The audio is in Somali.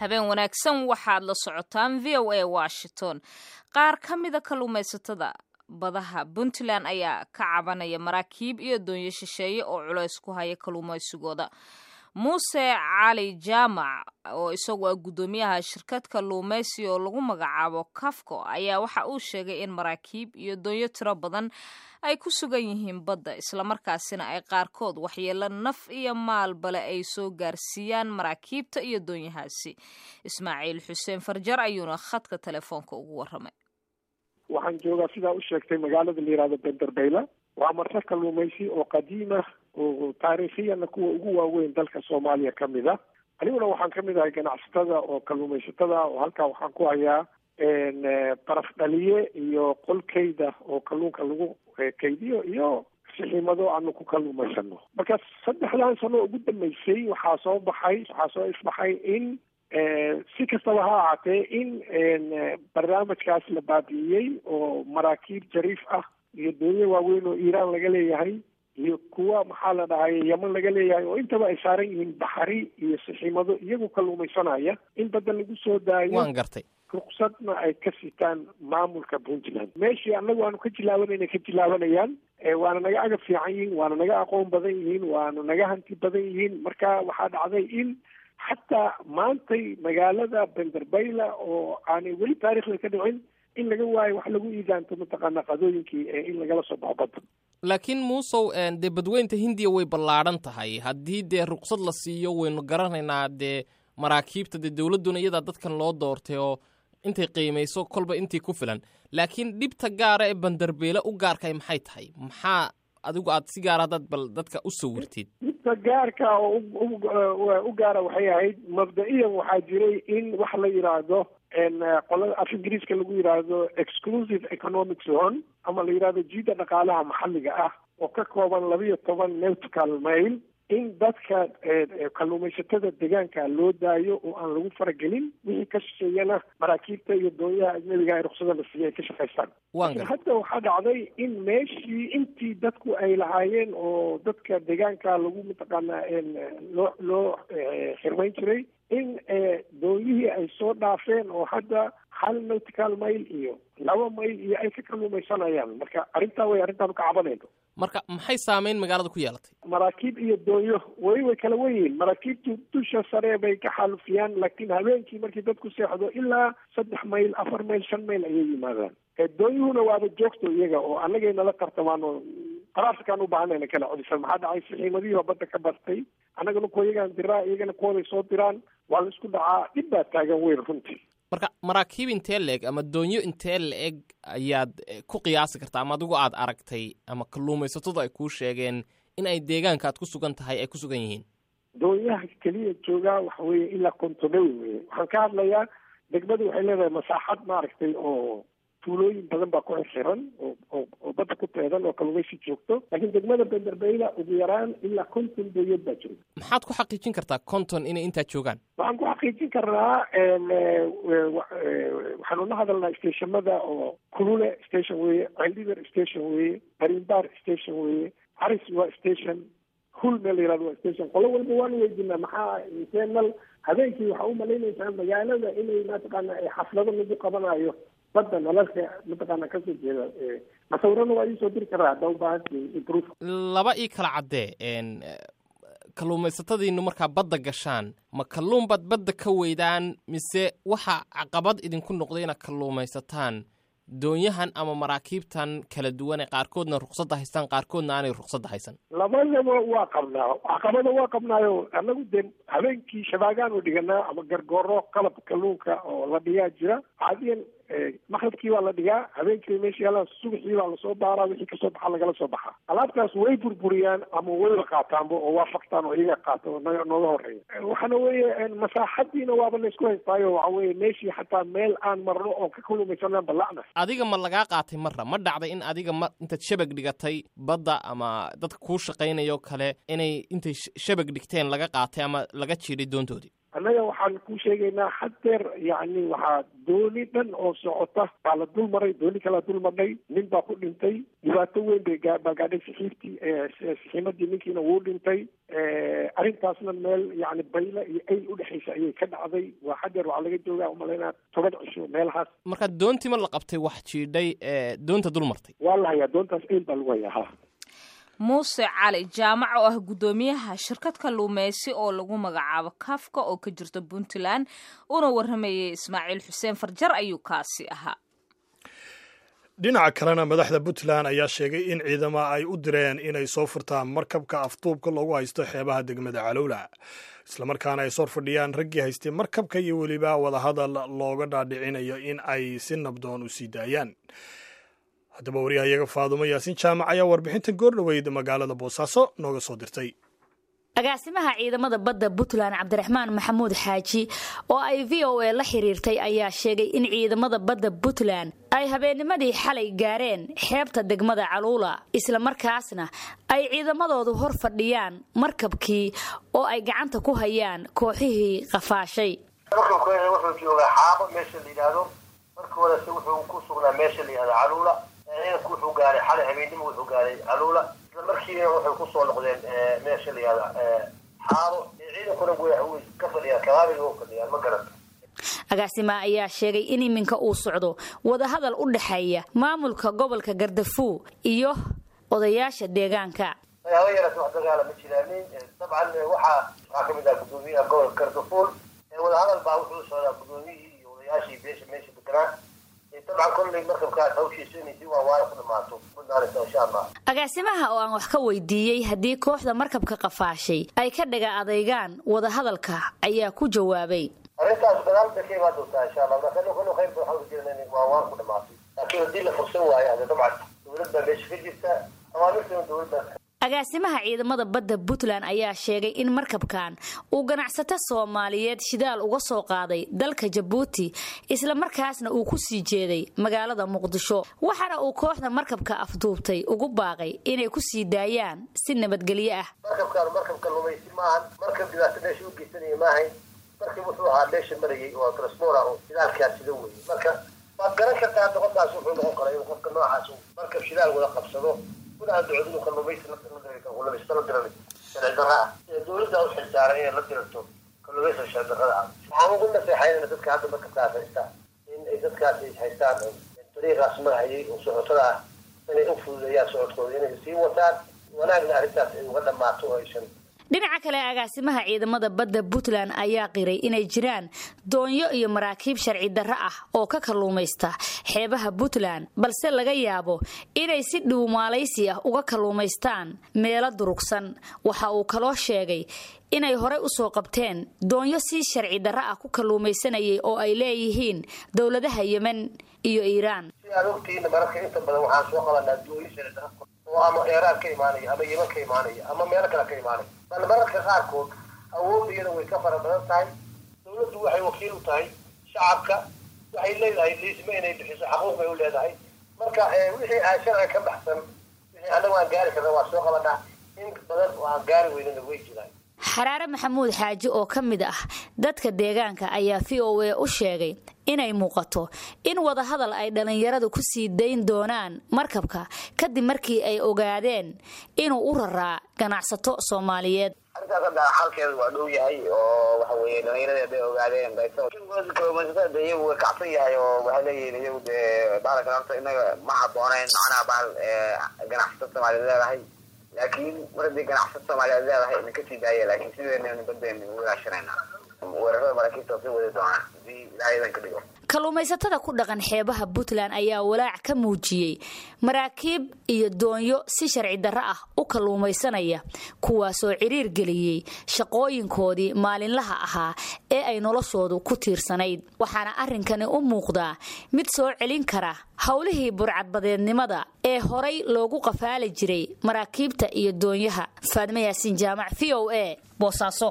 habeen wanaagsan waxaad la socotaan v o a washington qaar ka mida kalluumaysatada badaha puntland ayaa ka cabanaya maraakiib iyo doonyo shisheeye oo culays ku haya kalluumaysigooda muuse cali jaamac oo isagu ah guddoomiyaha shirkad kalluumaysi oo lagu magacaabo kafco ayaa waxa uu sheegay in maraakiib iyo doonyo tiro badan ay ku sugan yihiin badda islamarkaasina ay qaarkood waxyeelo naf iyo maalbale ay soo gaarsiiyaan maraakiibta iyo doonyahaasi ismaaciil xuseen farjar ayuuna khadka telefoonka ugu warramay waxaan joogaa sidaa u sheegtay magaalada la yihahdo benderbeyla waa marse kalluumaysi oo qadiima oo taariikhiyana kuwa ugu waaweyn dalka soomaaliya ka mid a aniguna waxaan ka mid ahay ganacsatada oo kalluumaysatada oo halkaa waxaan ku hayaa baraf dhaliye iyo qolkeyda oo kalluunka lagu kaydiyo iyo siximado aanu ku kalluumaysano marka saddexdan sano ugu dambeysay waxaa soo baxay waxaa soo isbaxay in si kastaba ha ahaatee in barnaamijkaas la baabi'iyey oo maraakiib jariif ah iyo doonyo waaweyn oo iiraan laga leeyahay iyo kuwa maxaa la dhahay yaman laga leeyahay oo intaba ay saaran yihiin baxari iyo siximado iyagu kalluumaysanaya in badda lagu soo daayo waan gartay ruqsadna ay ka sitaan maamulka puntland meeshii annagu aanu ka jilaabanayna ka jilaabanayaan waana naga agab fiican yihiin waana naga aqoon badan yihiin waana naga hanti badan yihiin marka waxaa dhacday in xataa maantay magaalada benderbeyla oo aanay weli taariikhda ka dhicin in laga waayo wax lagu iidaanto mataqaana qadooyinkii in lagala soo baxo badda laakiin muusow dee badweynta hindiya way ballaadhan tahay haddii dee ruqsad la siiyo waynu garanaynaa dee maraakiibta dee dowladduna iyadaa dadkan loo doortay oo intay qiimayso kolba intii ku filan laakiin dhibta gaara ee bandarbeele u gaarkay maxay tahay maxaa adigu aad si gaara haddaad bal dadka u sawirtid dhibta gaarka oo u gaara waxay ahayd mabda-iyan waxaa jiray in wax la yidhaahdo qolada af ingiriiska lagu yidhaahdo exclusive economic zone ama la yidhahdo jiida dhaqaalaha maxalliga ah oo ka kooban labiyo toban nautical mail in dadka kalluumaysatada deegaanka loo daayo oo aan lagu faragelin wixii ka shisheeyana maraakiibta iyo doonyaha ajnabiga ay ruksada la siiyay ay ka shaqaystaan laakiin hadda waxaa dhacday in meeshii intii dadku ay lahaayeen oo dadka deegaanka lagu mataqaanaa loo loo xirmayn jiray in doonyihii ay soo dhaafeen oo hadda hal nautical mail iyo laba mail iyo ay ka kalluumaysanayaan marka arrintaa way arrintaanu ka cabanayno marka maxay saameyn magaalada ku yeelatay maraakiib iyo doonyo way way kala wenyihiin maraakiibtu dusha sare bay ka xaalufiyaan laakiin habeenkii markii dadku seexdo ilaa saddex mayl afar mayl shan mayl ayay yimaadaan doonyuhuna waaba joogto iyaga oo annagay nala tartamaan oo qaraarsakaan u baahanayna kala codisan maxaa dhacay sixiimadihiiba badda ka bartay annagana kuwa iyagaan diraa iyagana kuwaday soo diraan waa la isku dhacaa dhib baa taagan weyn runtii marka maraakiib intee la-eg ama doonyo intee la-eg ayaad ku qiyaasi kartaa ama adigu aad aragtay ama kalluumaysatadu ay kuu sheegeen in ay deegaanka aad ku sugan tahay ay ku sugan yihiin doonyaha keliya joogaa waxa weeye ilaa kontonewi weye waxaan ka hadlayaa degmadu waxay leedahay masaaxad maaragtay oo tuulooyin badan baa ku xirxiran oo oo badda ku teedan oo kalluumaysi joogto laakiin degmada benderbeyla ugu yaraan ilaa konton doonyood baa jooga maxaad ku xaqiijin kartaa konton inay intaa joogaan waxaan ku xaqiijin karnaa waxaanu la hadalnaa stationada oo kulule station weeye celdhiber station weeye barimbar station weeye caris waa station hul meel la yihahdo waa station qolo walba waanu weydinaa maxaa intee nal habeenkii waxaa u malaynaysaa magaalada inay mataqaana xaflado lagu qabanayo badda nalalka mataqaana kasoo jeeda masawirana waa iisoo diri karaa hadda ubaahanti proof laba ii kala caddee kalluumaysatadiinu markaa badda gashaan ma kalluun baad badda ka weydaan mise waxa caqabad idinku noqday inaad kalluumaysataan doonyahan ama maraakiibtan kala duwan ee qaarkoodna ruqsadda haystaan qaarkoodna aanay ruqsadda haysan labadaba waa qabnaa caqabada waa qabnaayo annagu dee habeenkii shabaagaan u dhiganaa ama gargooro qalab kalluunka oo la dhigaa jira caadiyan maqribkii baa la dhigaa habeenkii meesha yaalaan subaxii baa lasoo baaraa wixii kasoo baxa lagala soo baxaa alaabtaas way burburiyaan ama wayba qaataanba oo waa faktaan oo iyaga qaata oo naga nooga horeeya waxaana weeye masaaxadiina waaba laysku haystaayo waxa weeye meeshii xataa meel aan marno oo ka kalluumaysanaan balacna adiga ma lagaa qaatay marra ma dhacday in adiga ma intaad shabag dhigatay badda ama dadka kuu shaqaynayo kale inay intay shabag dhigteen laga qaatay ama laga jiiday doontoodii annaga waxaan ku sheegaynaa haddeer yacni waxaa dooni dhan oo socota baa la dul maray dooni kalaa dul marnay nin baa ku dhintay dhibaato weyn bay baa gaadhay saxiibtii saxiimadii ninkiina wuu dhintay arrintaasna meel yacni bayla iyo ayl udhexaysa ayay ka dhacday waa haddeer waxaa laga joogaa umalaynaa toban cisho meelahaas marka doontii ma la qabtay wax jiidhay doonta dul martay waa la hayaa doontaas ayl baa lagu hayaa ha muuse cali jaamac oo ah guddoomiyaha shirkad kalluumeysi oo lagu magacaabo kafka oo ka jirta puntland una warramayay ismaaciil xuseen farjar ayuu kaasi ahaa dhinaca kalena madaxda puntland ayaa sheegay in ciidama ay u direen inay soo furtaan markabka afduubka loogu haysto xeebaha degmada calowla islamarkaana ay sor fadhiyaan raggii haystay markabka iyo weliba wadahadal looga dhaadhicinayo in ay si nabdoon u sii daayaan haddaba waryahayaga faadumo yaasin jaamac ayaa warbixinta goordhoweyd magaalada boosaaso nooga soo dirtay agaasimaha ciidamada badda puntland cabdiraxmaan maxamuud xaaji oo ay v o a la xiriirtay ayaa sheegay in ciidamada badda puntland ay habeennimadii xalay gaareen xeebta degmada caluula islamarkaasna ay ciidamadoodu hor fadhiyaan markabkii oo ay gacanta ku hayaan kooxihii qafaashay wuxuu joogaa xaabo meesha la yidhaahdo marka horese wuxuu ku sugnaa meesha la yidhahdo caluula ciidanku wuxuu gaaray xalay habeennimo wuxuu gaaray caluula isla markiina waxay kusoo noqdeen meesha la yihahda xaabo ciidankuna way ka fadhiyaan kabaabiga u fadhiyaan ma garanta agaasima ayaa sheegay in iminka uu socdo wadahadal u dhexeeya maamulka gobolka gardafuw iyo odayaasha deegaanka haba yaraas wax dagaala ma jiraanin dabcan waxaa waxaa kamid ah gudoomiyaha gobolka gardafuul wadahadal baa wuxuu socdaa gudoomiyihii iyo odayaashii beesha meesha deganaa dabcan kolley markabkaas hawshiisa inay si waawaana ku dhamaato kudaanaysa insha allah agaasimaha oo aan wax ka weydiiyey haddii kooxda markabka qafaashay ay ka dhaga adaygaan wadahadalka ayaa ku jawaabay arrintaas gadaal bay ka imaan doontaa insha allah marka kanu khayr waxaan ku jirna in waawaan ku dhamaatay laakiin haddii la fursan waayo hade dabcan dowlad baa meesha ka jirta awaamirtana dowlad baa agaasimaha ciidamada badda puntland ayaa sheegay in markabkan uu ganacsato soomaaliyeed shidaal uga soo qaaday dalka jabuuti islamarkaasna uu ku sii jeeday magaalada muqdisho waxaana uu kooxda markabka afduubtay ugu baaqay inay ku sii daayaan si nabadgelyo ah markabkaan markabka lumaysi maahan markab dhibaato meesha u geysanaya maahayn markab wuxuu ahaa meesha marayay oo transbora oo shidaalkaas sida weeye marka waad garan kartaa doqontaas wuxuu noqon karaa inuu qofka noocaas markab shidaal wada qabsado dowladda u xilsaaran inay la dirto kalluumaysa shardarrada ah waxaan ugu naseexaynana dadka hadda markabkaas haystaan in ay dadkaas haystaan dariiqaas marhayay oo socotada ah inay u fududeeyaan socodkooda inay sii wataan wanaagna arrintaas ay uga dhammaato oo aysan dhinaca kale agaasimaha ciidamada badda puntland ayaa qiray inay jiraan doonyo iyo maraakiib sharci darro ah oo ka kalluumaysta xeebaha puntland balse laga yaabo inay si dhuumaalaysi ah uga kalluumaystaan meelo durugsan waxa uu kaloo sheegay inay horey usoo qabteen doonyo si sharci darro ah ku kalluumaysanayay oo ay leeyihiin dowladaha yemen iyo iiraan si aad ogtihiin mararka inta badan waxaan soo qabanaa dooyo sharci darro oo ama eeraan ka imaanaya ama yeman ka imaanaya ama meelo kale ka imaanaya bal mararka qaarkood awoodda iyada way ka fara badan tahay dowladdu waxay wakiil u tahay shacabka waxay leedahay liisma inay bixiso xaquuq bay u leedahay marka wixii aan sharciga ka baxsan wixii annagu aan gaari karna waa soo qabanaa in badan oo aan gaari weynana way jiraan xaraare maxamuud xaaji oo ka mid ah dadka deegaanka ayaa v o a u sheegay inay muuqato in wadahadal ay dhallinyaradu ku sii dayn doonaan markabka kadib markii ay ogaadeen inuu u raraa ganacsato soomaaliyeed arrintaas hadda xalkeedu waa dhow yahay oo waxa weeye dhallinyarada bay ogaadeen kalluumaysatada de iyagu way kacsan yahay oo waxay leeyihiin iyagu dee bahalkan horta inaga ma habbooneyn macnaha bahal ganacsato soomaaliyeed leedahay laakiin mar haddii ganacsato soomaaliyeed leedahay ina kasii daaya laakiin sideena baddeena ugu ilaashanayna weerarada maraakiibta sii wadi doonaan hadii ilaahay idan ka dhigo kalluumaysatada ku dhaqan xeebaha puntland ayaa walaac ka muujiyey maraakiib iyo doonyo si sharci darro ah u kalluumaysanaya kuwaasoo ciriir geliyey shaqooyinkoodii maalinlaha ahaa ee ay noloshoodu ku tiirsanayd waxaana arrinkani u muuqdaa mid soo celin kara howlihii burcadbadeednimada ee horay loogu qafaali jiray maraakiibta iyo doonyaha faadmo yaasiin jaamac v o a boosaaso